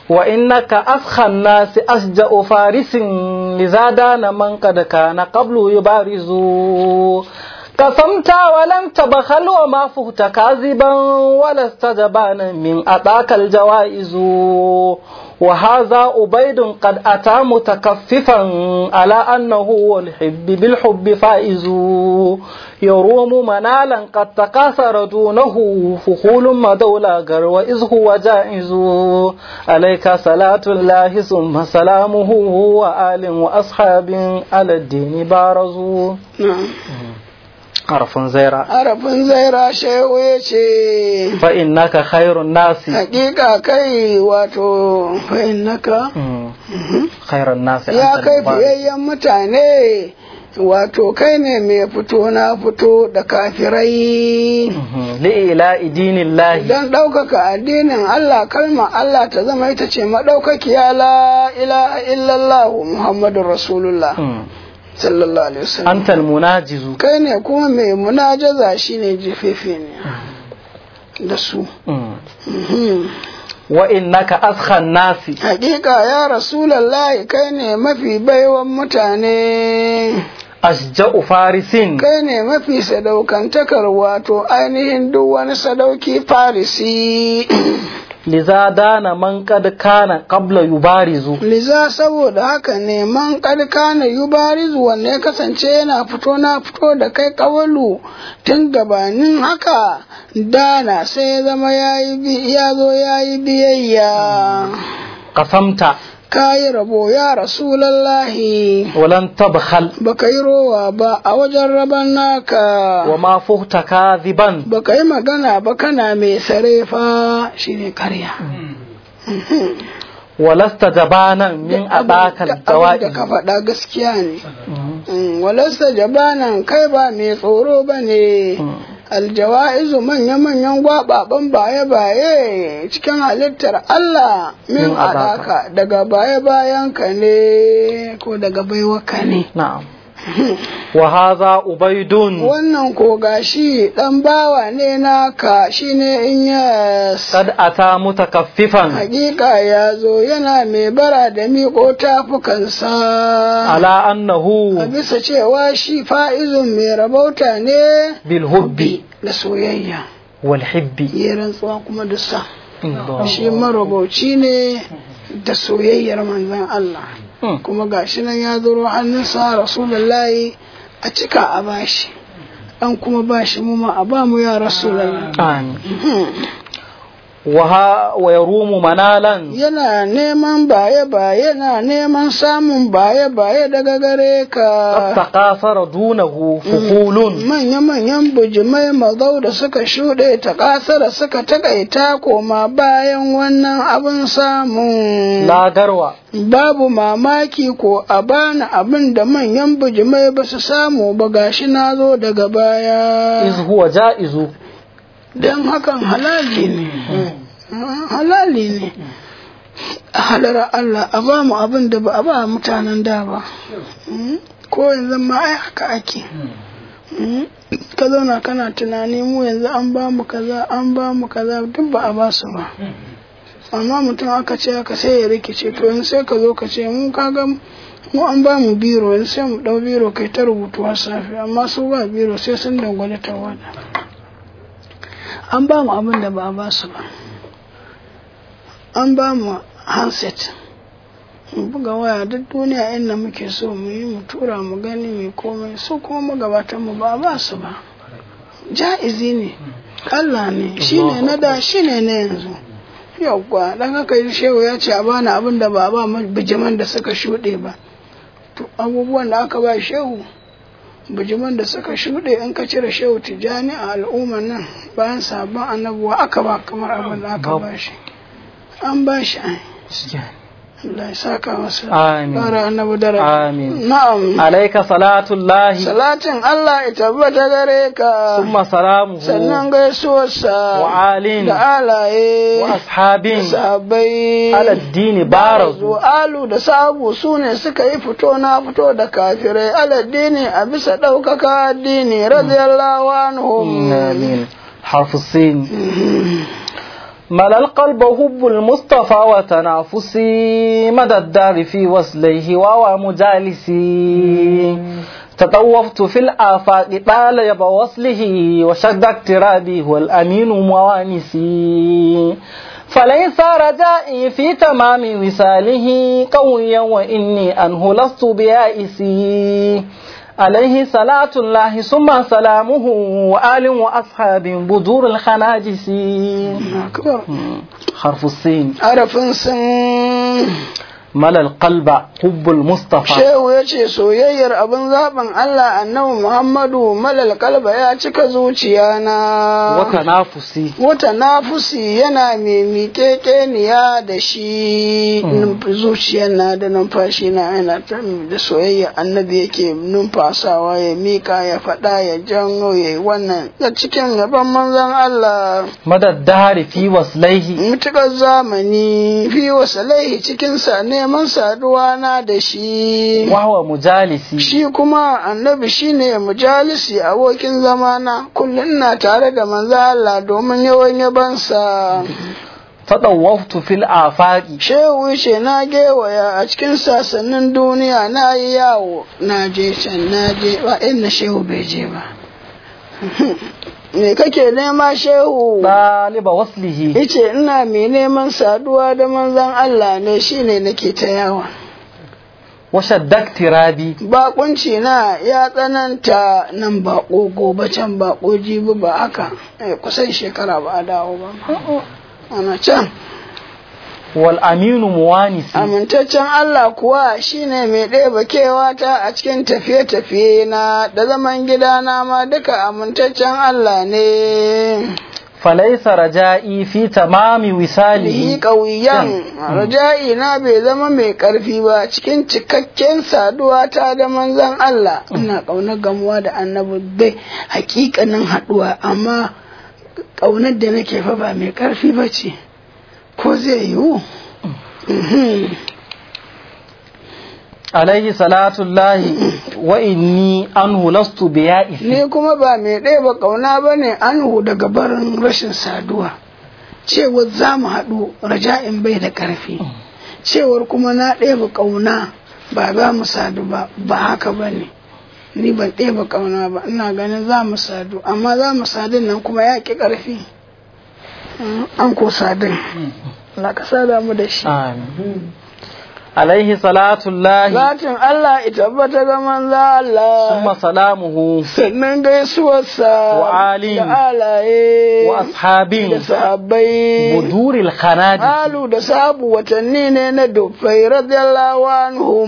وإنك أفخى الناس أشجأ فارس لذا دان من قد كان قبل يبارز قسمت ولم تبخل وما فهت كاذبا ولست جبانا من أتاك الجوائز وهذا أبيد قد أتى متكففا على أنه هو الحب بالحب فائز يروم منالا قد تكاثر دونه فخول مدولا وإذ هو جائز عليك صلاة الله ثم سلامه وآل وأصحاب على الدين بارزوا na'am حرف زيرا harafin zaira shehu ya ce فإنك خير الناس hakika kai wato fa'innaka مم. خير الناس ya أنت kai المبارك. fiyayyen mutane wato kai ne mai fito na fito da kafirai مم. لإلاء دين الله don ɗaukaka addinin Allah kalma Allah ta zama ita ce maɗaukakiya la ilaha illallah Muhammadun Rasulullah مم. sallallahu alaihi wasallam أنت المناجز kai ne kuma mai munajaza shine jefefe ne da su مم. Mhm. وإنك أسخى الناس Hakika ya Rasulallahi kai ne mafi baiwan mutane, أشجأ فارس kai ne mafi sadaukantakar wato ainihin duk wani sadauki farisi. لذا دان من قد كان قبل يبارز Liza saboda haka ne man na yubarizu wanne ya kasance yana fito na fito da kai kawalu tun gabanin haka dana sai ya zama ya zo ya yi biyayya. قسمت Kayi rabo ya Rasulallahi. ولن تبخل baka yi rowa ba a wajen raban naka وما فهت كاذبا baka yi magana ba kana mai sarefa shine karya ولست جبانا من أباك da الجوائز ka faɗa gaskiya ne Mm, walasta jabanan kai ba mai tsoro ba ne aljawa'izu manya-manyan gwababan baye-baye cikin halittar Allah min Min adaka. adaka daga baye-bayanka ne ko daga baiwaka ne نعم وهذا أبيد wannan ko gashi dan bawa ne naka shine in ya قد أتى متكففا hakika ya zo yana mai bara da miƙo tafukansa على a أنه bisa cewa shi fa'izun mai rabauta ne بالحب da soyayya والحب ya rantsuwa kuma da sa الله. shi marabauci ne da soyayyar manzon Allah مم. kuma gashi nan ya zuro hannunsa rasulullahi a cika a bashi an kuma bashi mu ma a ba mu ya rasulullahi آمين وها ويروم منالا yana neman baye-baye yana neman samun baye-baye daga gare قد ka تقاصر دونه فقول manya-manyan bujimai mazau da suka shuɗe ta ƙasara suka takaita koma bayan wannan abin samun لا garwa babu mamaki ko a bani abin da manyan bujimai ba su samu ba gashi na zo daga baya إذ هو جائز don hakan halali ne halali ne a halar Allah a ba mu abin da ba a ba mutanen da ba ko yanzu ma ai haka ake ka zauna kana tunani mu yanzu an ba mu kaza an ba mu kaza duk ba a ba su ba amma mutum aka ce haka sai ya rikice to yanzu sai ka zo ka ce mu kaga mu an ba mu biro yanzu sai mu dau biro kai ta rubutu har safe amma su ba biro sai sun dangwale tawada an ba mu abin da ba a ba su ba an ba mu handset mu buga waya duk duniya inda muke so mu yi mu tura mu gani mai komai su kuma magabatan mu ba a ba su ba ja'izi ne Allah ne shine na da shine na yanzu yauwa dan haka shehu ya ce a bani abin da ba a ba bijiman da suka shuɗe ba to abubuwan da aka ba shehu bijiman da suka shuɗe in ka cire shehu tijjani a al'ummar nan bayan sabon annabuwa aka ba kamar abin da aka ba shi an ba shi ai Allah ya saka masa Amin. fara annabi dara Amin. na'am عليك صلاة الله salatin Allah ya tabbata gare ka ثم سلامه sannan gaisuwarsa وآل da alaye وأصحاب da sahabbai على الدين بارزوا alu da sabu su ne suka yi fito na fito da kafirai aladdini a bisa ɗaukaka addini radiyallahu anhum آمين حرف الصين ملا القلب حب المصطفى وتنافسي مدى الدار في وصليه وهو مجالسي تطوفت في الآفاق طال يب وصله وشد اقترابي هو الأمين موانسي فليس رجائي في تمام وصاله قويا وإني أنه لست بيائسي عليه صلاة الله ثم سلامه وآل وأصحاب بدور الخناجس akbar حرف السين arafin sun ملا القلب حب المصطفى shehu ya ce soyayyar abin zaɓin Allah annabi Muhammadu malal kalba ya cika zuciya na وتنافسي wata nafusi yana mai miƙeƙeniya da shi numf- zuciyar na da numfashi na yana ta da soyayya annabi yake numfasawa ya miƙa ya faɗa ya janyo ya yi wannan a cikin yaban manzon Allah مدى الدهر في وصليه mutukar zamani fi wasalaihi cikinsa neman saduwa na da shi وهو مجالسي shi kuma annabi shine mujalisi abokin zamana kullum na tare da manzo Allah domin yawan yabansa فطوفت في الآفاق shehu ce na gewaya a cikin sassanin duniya na yi yawo na je can na je ba inda shehu bai je ba me kake nema shehu طالب وصله Ice ina mai neman saduwa da manzon Allah ne shine nake ta yawa. وشد اقترابي Bakunci na ya tsananta nan bako gobe can bako jibi ba haka eh, kusan shekara ba a dawo ba. Ana can والأمين موانسي amintaccen Allah kuwa shine mai ɗeba kewata a cikin tafiye-tafiye na da zaman gidana ma duka amintaccen Allah ne. فليس رجائي في تمام Lihi وصاله ƙauyen raja'i na bai zama mai ƙarfi ba cikin cikakken saduwa ta da manzon Allah ina ƙaunar gamuwa da annabi bai hakikanin haɗuwa amma ƙaunar da nake fa ba mai ƙarfi ba ce ko zai yiwu Mhm. عليه صلاة الله وإني أنه لست بيائس ni kuma ba mai ɗeba ƙauna ba ne anhu daga barin rashin saduwa cewar za mu haɗu raja'in bai da ƙarfi cewar kuma na ɗeba ƙauna ba za mu sadu ba ba haka ba ne ni ban ɗeba ƙauna ba ina ganin za mu sadu amma za mu sadun nan kuma ya ƙi ƙarfi Mm, an ko sadun Allah ka sada mu da shi آمين عليه صلاة الله zatin Allah ita tabbata ga manzo Allah ثم سلامه sannan gaisuwarsa Wa ali. da alaye وأصحاب da sahabbai بدور الخنادق halu da sabu watanni ne na dufai radiyallahu anhum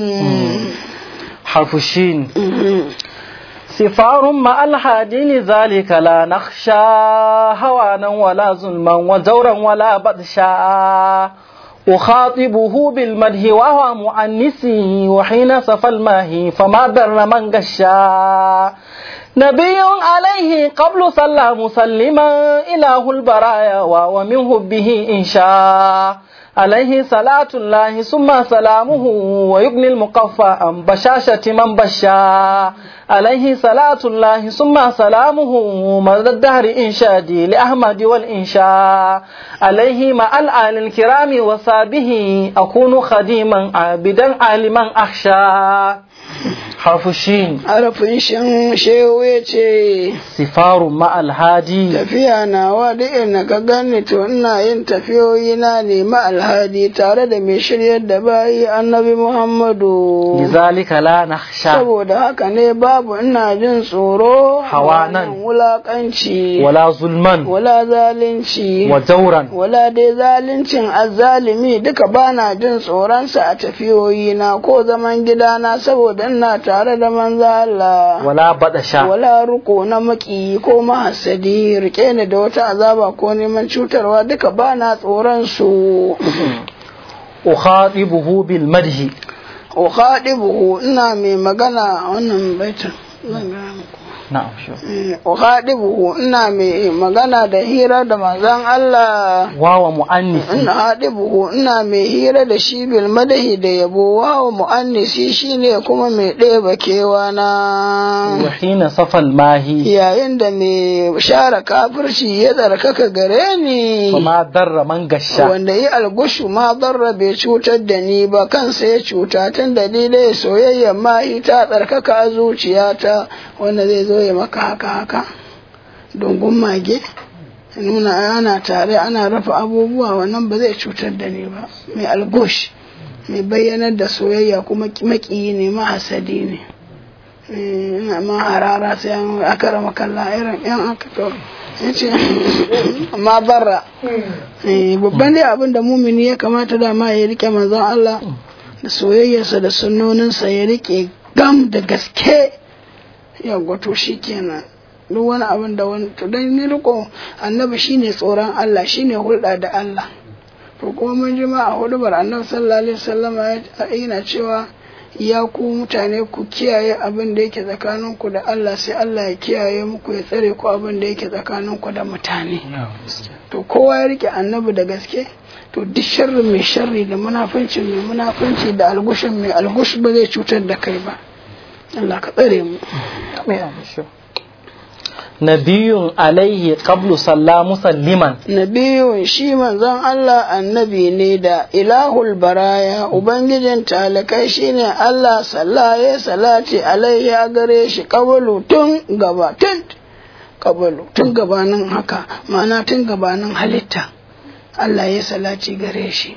حرف الشين سفار مع الهادي لذلك لا نخشى هوانا ولا ظلما وجورا ولا بدشا أخاطبه بالمدح وهو مؤنسي وحين صفى الماهي فما در من غشا نبي عليه قبل صلى مسلما إله البرايا ومن حبه إن شاء عليه صلاة الله ثم سلامه ويبني المقفى عن بشاشة من بشا عليه صلاة الله ثم سلامه مدى الدهر إنشادي لأحمد والإنشاء عليه مع الآل الكرام وصابه أكون خديما عابدا عالما أخشى حرف الشين arafin shan shehu ya ce سفار مع الهادي tafiya nawa duk ina ka gani to ina yin tafiyoyi na ne ma alhadi tare da mai shiryar da bayi annabi muhammadu لذلك لا نخشى saboda haka ne babu ina jin tsoro Hawanan. wannan wulakanci ولا ظلما wala zalunci وجورا wala dai zaluncin azzalimi duka bana jin tsoronsa a tafiyoyina ko zaman gidana saboda ina tare da manzo Allah ولا بدشا wala ruko na maki ko mahasadi rike ni da wata azaba ko neman cutarwa duka bana tsoron su أخاطبه بالمدح ukhadibuhu ina mai magana a wannan baitin zan ga muku na'am shi uhadibuhu ina mai magana da hira da manzon Allah wawa mu'annisi ina hadibuhu ina mai hira da shi bil madahi da yabo wawa mu'annisi shine kuma mai ɗeba kewa na wa hina safal mahi yayin da mai share kafirci ya tsarkaka gare ni kuma darra man gasha wanda yi algushu ma darra bai cutar da ni ba kansa ya cuta tun dalilai soyayya ma ta tsarkaka a zuciyata wanda zai zo ya maka haka haka dungun mage nuna ana tare ana rafa abubuwa wannan ba zai cutar da ni ba mai algush mai bayyanar da soyayya kuma makiyi ne mahasadi ne ina ma harara sai an aka rama kalla irin yan aka to yace ma barra babban dai abin da mumini ya kamata da ma ya rike manzon Allah da soyayyarsa da sunnoninsa ya rike gam da gaske ya gwato shi kenan duk wani abin da wani to dan ni riko annabi shine tsoron Allah shine hulɗa da Allah to kuma mun ji ma a hudubar annabi sallallahu alaihi wasallama yana cewa ya ku mutane ku kiyaye abin da yake tsakaninku da Allah sai Allah ya kiyaye muku ya tsare ku abin da yake tsakaninku da mutane to kowa ya rike annabi da gaske to duk sharri mai sharri da munafunci mai munafunci da algushin mai algush ba zai cutar da kai ba Allah ka tsare mu nabiyun alaihi qablu salla musalliman nabiyun shi manzon Allah annabi ne da ilahul baraya ubangijin talakai shine Allah sallaye salati alaihi a gare shi kabalu tun gaba tun kabalu tun gabanin haka ma'ana tun gabanin halitta Allah ya salati gare shi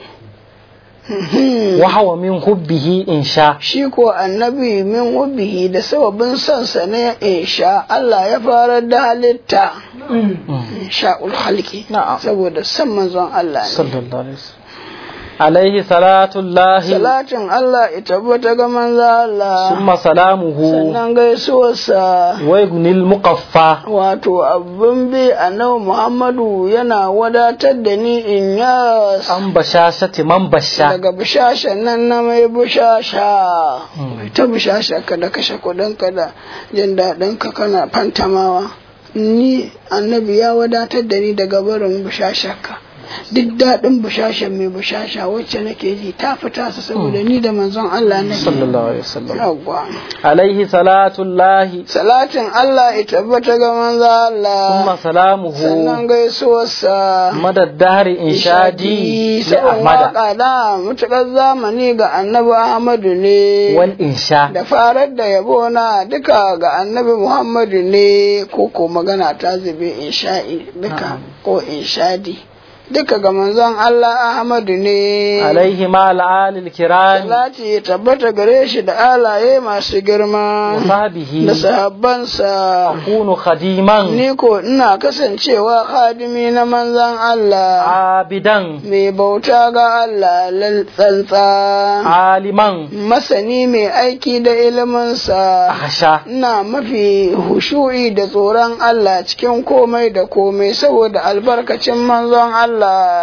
wa hawa min hubbihi insha shi ko annabi min hubbihi da sababin sansa ne insha Allah ya fara da halitta sha'ul halki saboda san manzon Allah ne sallallahu alaihi wasallam alaihi salatullahi salatin Allah ita tabbata ga manzo Allah summa salamuhu sannan gaisuwarsa wa gunil muqaffa wato abin bi annabi Muhammadu yana wadatar da ni in ya an bashashati man basha daga bishashan nan na mai bishasha ta bishasha ka da kashe kudin ka da jin daɗin ka kana fantamawa ni annabi ya wadatar da ni daga barin bishasharka duk daɗin bushashen mai bushasha wacce nake ji ta fita su saboda ni da manzon Allah nake sallallahu alaihi wasallam yawwa alaihi salatullahi salatin Allah ya tabbata ga manzon Allah summa salamuhu sannan gaisuwarsa madaddari inshadi li sabon ahmada waka da mutukar zamani ga annabi Ahmadu ne wal insha da farar da yabo na duka ga annabi Muhammadu ne ko ko magana ta zube insha'i duka ko inshadi duka ga manzon Allah Ahmadu ne alaihi ma al'alil kirami salati ya tabbata gare shi da alaye masu girma wa sahbihi da sahabbansa akunu khadiman ni ko ina kasancewa khadimi na manzon Allah abidan mai bauta ga Allah lal tsantsa aliman masani mai aiki da iliminsa ahsha ina mafi hushu'i da tsoron Allah cikin komai da komai saboda albarkacin manzon Allah.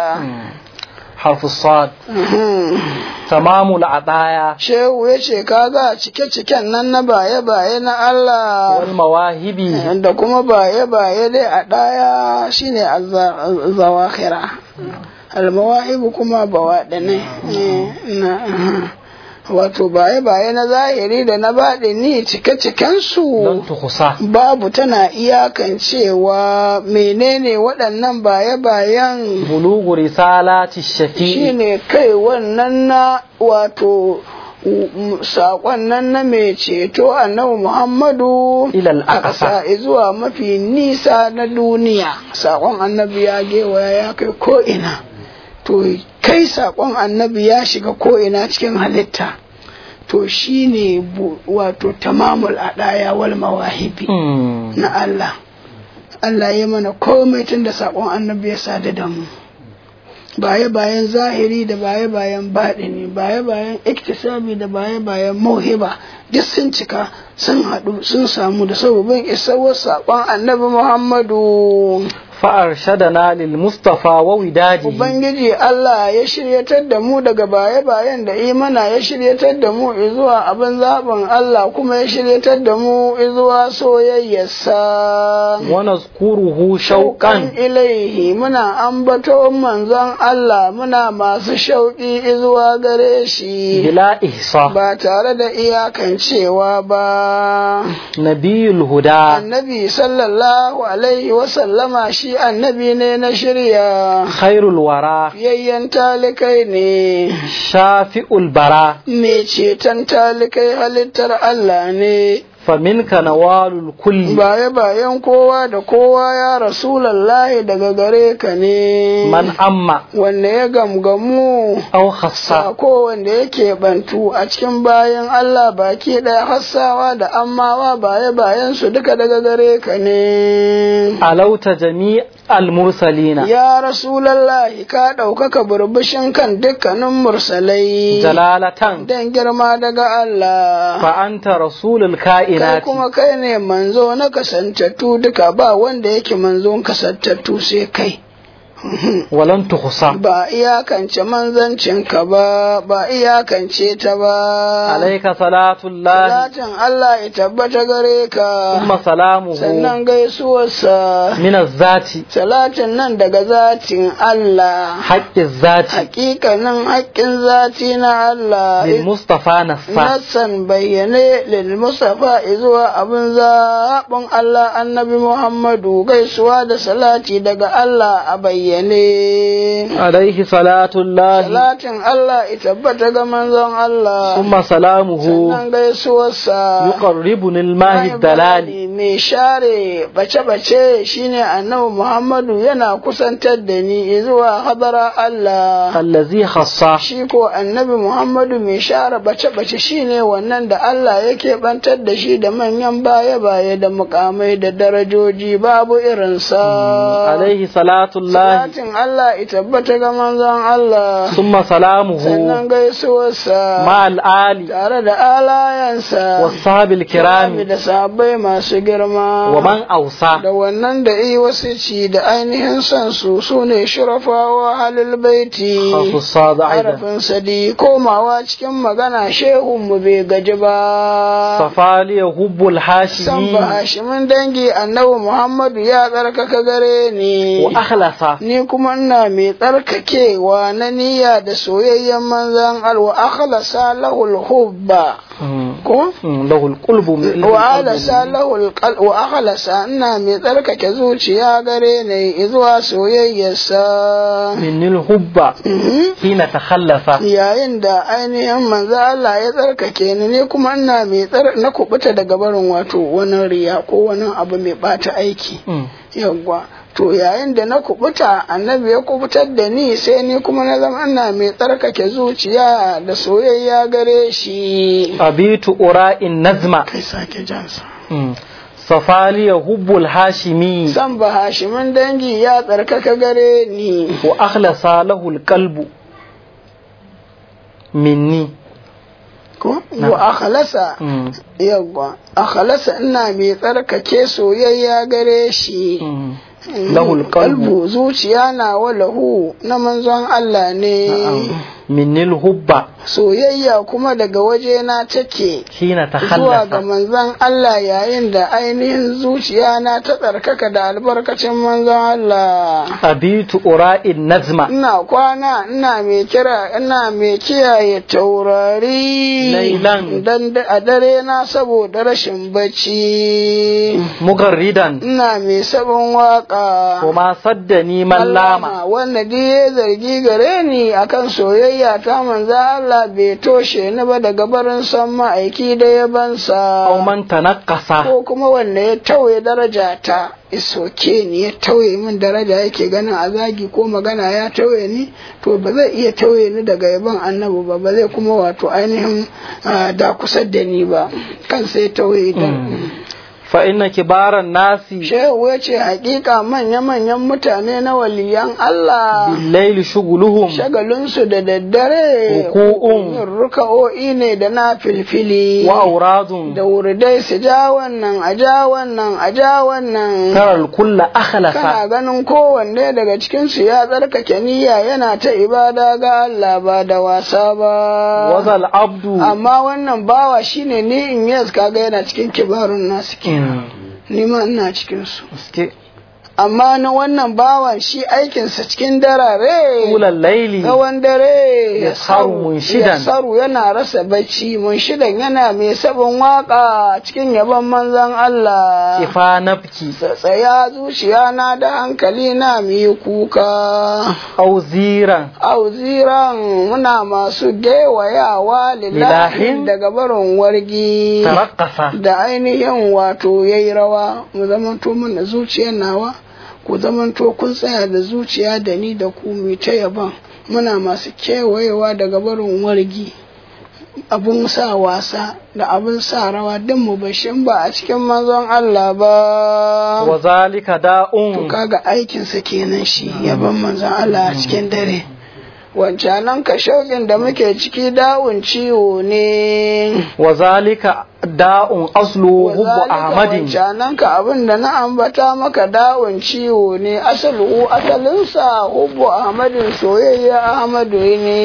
حرف الصاد تمام العطايا Shehu ya ce kaga cike-ciken nan na baye-baye na Allah والمواهب da kuma baye-baye dai a ɗaya shine zawahira. Almawahibu kuma bawaɗane. Wato baye-baye na zahiri da na baɗi ni cike-cikensu. لن تخصى babu tana iyakancewa menene waɗannan baye-bayen بلوغ رسالات الشفيع shine kai wannan na wato saƙon nan na mai ceto annabi Muhammadu إلى a الأقصى ƙasa zuwa mafi nisa na duniya saƙon annabi ya gewaya ya kai ko'ina to kai saƙon annabi ya shiga ko'ina cikin halitta to shine bu- wato tamamul adaya wal mawahibi مم. na Allah Allah ya mana komai tun da saƙon annabi ya sadu da mu baye bayan zahiri da baye bayan baɗini baye bayan iktisabi da baye bayan mauhiba duk sun cika sun haɗu sun samu da sababin isarwar saƙon annabi Muhammadu فأرشدنا للمصطفى ووداده Ubangiji Allah ya shiryatar da mu daga baye-bayen da imana ya shiryatar da mu zuwa abin zaɓin Allah kuma ya shiryatar da mu zuwa soyayyarsa. ونذكره Shauƙan شوقا ilaihi muna ambato manzon Allah muna masu shauƙi zuwa gare shi بلا إحصاء ba tare da iyakancewa ba. نبي الهدى Annabi sallallahu alaihi wasallama shi annabi ne na shirya. خير الورى Fiyayyen talikai ne, شافئ البراء mai ceton talikai halittar Allah ne, فمنك نوال الكل baya bayan kowa da kowa ya Rasulallahi daga gare ka ne, من أما wanda ya gamgamu أو خص sako wanda yake bantu a cikin bayan Allah baki ɗaya hassawa da ammawa baya bayan su duka daga gare ka ne. علوت جميع المرسلين Ya Rasulallahi ka ɗaukaka burbushin kan dukkanin mursalai. جلالة Dan girma daga Allah. فأنت رسول Kai الكائنات kuma kai ne manzo na kasantattu duka ba wanda yake manzon kasantattu sai kai. ولن تخصى Ba iyakance manzancinka ba, ba iyakance ta ba. عليك صلاة الله Salatin Allah ya tabbata gare ka. ثم سلامه Sannan gaisuwarsa. من الذات Salatin nan daga zatin Allah. حق الذات Hakikanin haƙƙin zati na Allah. للمصطفى نصا Nassan bayyane lil Mustafa zuwa abin zaɓin Allah annabi Muhammadu gaisuwa da salati daga Allah a bayyane. عليه صلاة الله Salatin Allah ya tabbata ga manzon Allah. ثم سلامه Sannan gaisuwarsa. يقربني الماء الدلال Bani mai share bace-bace shine annabi Muhammadu yana kusantar da ni zuwa hadara Allah. الذي خص shi ko annabi Muhammadu mai share bace-bace shine wannan da Allah yake bantar da shi da manyan baya-baya da mukamai da darajoji babu irinsa. عليه صلاة الله Salatin Allah ya tabbata ga manzon Allah, ثم سلامه sannan gaisuwarsa مع الآل tare da alayansa, والصحاب الكرام da sahabbai masu girma. ومن أوصى da wannan da yi wasu ci da ainihin son su su ne shurafawa halil baiti. خاص الصاد أيضا harafin sadi komawa cikin magana shehun mu bai gaji ba صفالي هب san الحاشمي ba hashimin dangi annabi muhammadu ya tsarkaka gare ni وأخلص ni kuma ina mai tsarkakewa na niyya da soyayyen manzan alwa akhlasa lahul hubba ko له القلب من wa alasa lahul qal wa akhlasa ina mai tsarkake zuciya gare ni zuwa soyayyarsa من الحب Mhm. حين تخلف yayin da ainihin manzo Allah ya tsarkake ni ne kuma ina mai tsar na kubuta daga barin wato wani riya ko wani abu mai bata aiki yawwa to yayin da na kubuta annabi ya kubutar da ni sai ni kuma na zama ina mai tsarkake zuciya da soyayya gare shi أبيت أراء النزم kai sake jansa صفالي هب الهاشمي san ba hashimin dangi ya tsarkaka gare ni وأخلص له القلب مني ko Na. wa akhlasa مم. yawwa akhlasa ina mai tsarkake soyayya gare shi مم. Lahul qalbu. qalbu zuciya na walahu na manzon Allah ne مني الحب soyayya kuma daga wajena take حين zuwa ga تخلف manzon Allah yayin da ainihin zuciya na ta tsarkaka da albarkacin manzon Allah أبيت أراء النزم ina kwana ina mai kira ina mai kiyaye taurari Lailan. dan da- a dare na saboda rashin bacci مغردا ina mai sabon waka وما صدني من لام Allama wanda duk ya zargi gare ni akan soyayya ta manzo Allah bai toshe ni ba daga barin san ma'aiki da yabansa أو من تنقص ko kuma wanda ya tauye daraja ta isoke ni ya tauye min daraja yake ganin a zagi ko magana ya tauye ni to ba zai iya tauye ni daga yaban annabi ba ba zai kuma wato ainihin ah, da kusa da ni ba kan sai tauye da fa inna kibaran nasi shehu ya ce hakika manya-manyan mutane na waliyan Allah bil-layli shughuluhum shagalinsu da daddare Ruku'un. yin ruka'o'i ne da na filfili wa auradun da wurdai su ja wannan a ja wannan a ja wannan taral kulla akhlasa kana ganin kowanne daga cikinsu ya tsarkake niyya yana ta ibada ga Allah ba da wasa ba wazal abdu amma wannan bawa shine ni in yes kaga yana cikin kibarun nasu kenan ni ma ina cikin su Gaske. amma na wannan bawan shi aikinsa cikin darare tulal layli tsawon dare Ya saru munshidan. ya saru yana rasa bacci munshidan yana mai sabon waka cikin yabon manzon Allah ifa nafki tsaya zuciya na da hankali na mu yi kuka auziran auziran muna masu gewayawa Lilahin. lillahin daga barin wargi taraqqasa da ainihin wato yayi rawa mu zamanto mana zuciyar nawa ku zamanto kun tsaya da zuciya da ni da ku mu ta yaban muna masu kewayewa daga barin wargi abun sa wasa da abun sa rawa duk mu bashin ba a cikin manzon Allah ba wa zalika to da'un kaga aikinsa kenan shi yaban manzon Allah a cikin dare wancanan ka shauƙin da muke ciki da'un ciwo ne wa zalika da'un aslu hubbu ahmadin wancanan ka abin da na ambata maka da'un ciwo ne asalu asalinsa hubbu ahmadin soyayya ahmadu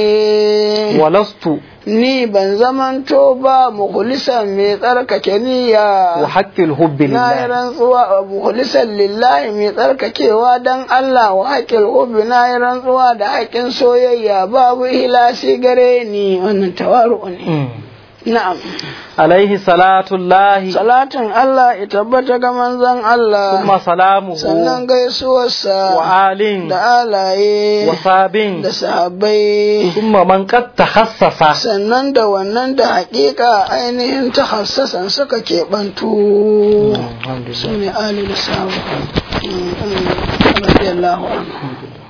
ne walastu ni ban zamanto ba mukhlisan mai tsarkake niyya wa haqqil hubbi na yi lillah rantsuwa a mukhlisan lillahi mai tsarkakewa dan Allah wa haƙƙin hubbi na yi rantsuwa da haƙƙin soyayya babu hilasi gare ni wannan tawaru ne Mm. na'am alaihi salatullahi salatin Allah ya tabbata ga manzon Allah kuma salamuhu sannan gaisuwarsa wa alin da alaye wa sabin da sahabbai kuma man qad takhassasa sannan da wannan da haƙiƙa ainihin ta hassasan suka keɓantu su ne ali da sabu radiyallahu anhu